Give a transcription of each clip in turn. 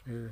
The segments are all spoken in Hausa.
eh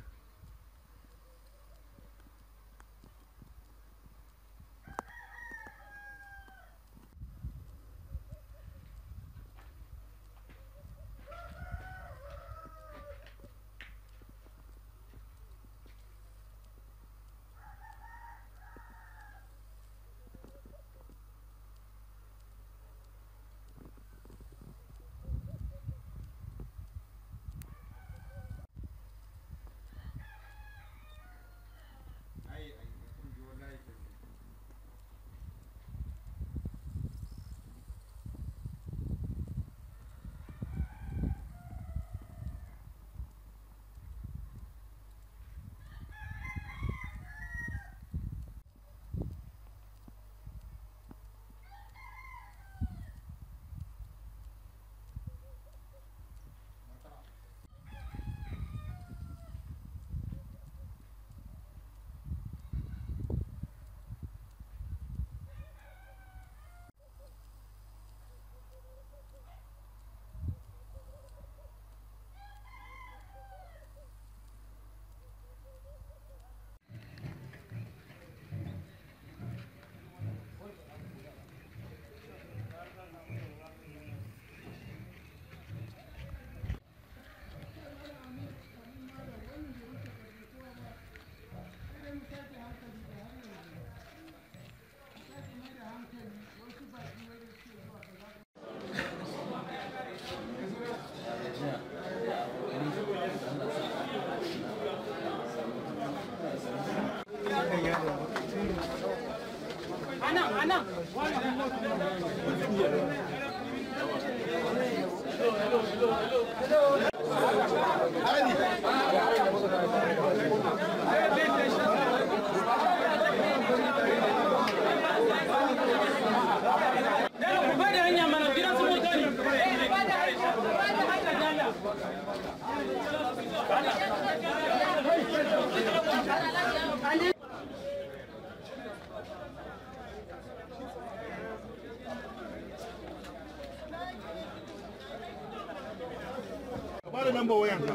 bada namba wayan ka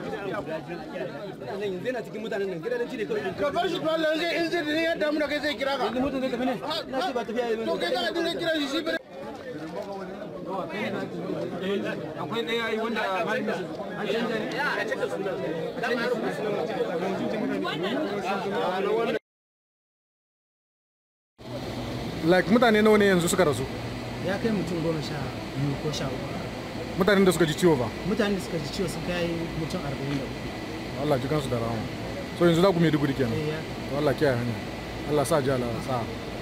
nan yanzu yana cikin mutanen nan gidan ci ne kawai ka bar shi tuwallan zai in zai ne ya damu da kai zai kira ka yanzu mutum zai tafi ne na ce ba tafiya yi to kai za ka dinga kira shi shi bare akwai ɗaya yi wanda an canja ne like mutane nawa ne yanzu suka rasu ya kai mutum goma sha biyu ko sha uku mutanen da suka ji ciwo ba mutane da suka ji ciwo sun kai mutum arba'in da uku Allah ji kansu da rahama so yanzu za ku Maiduguri kenan Eh, ya to Allah kiyaye hanya Allah sa ji Allah sa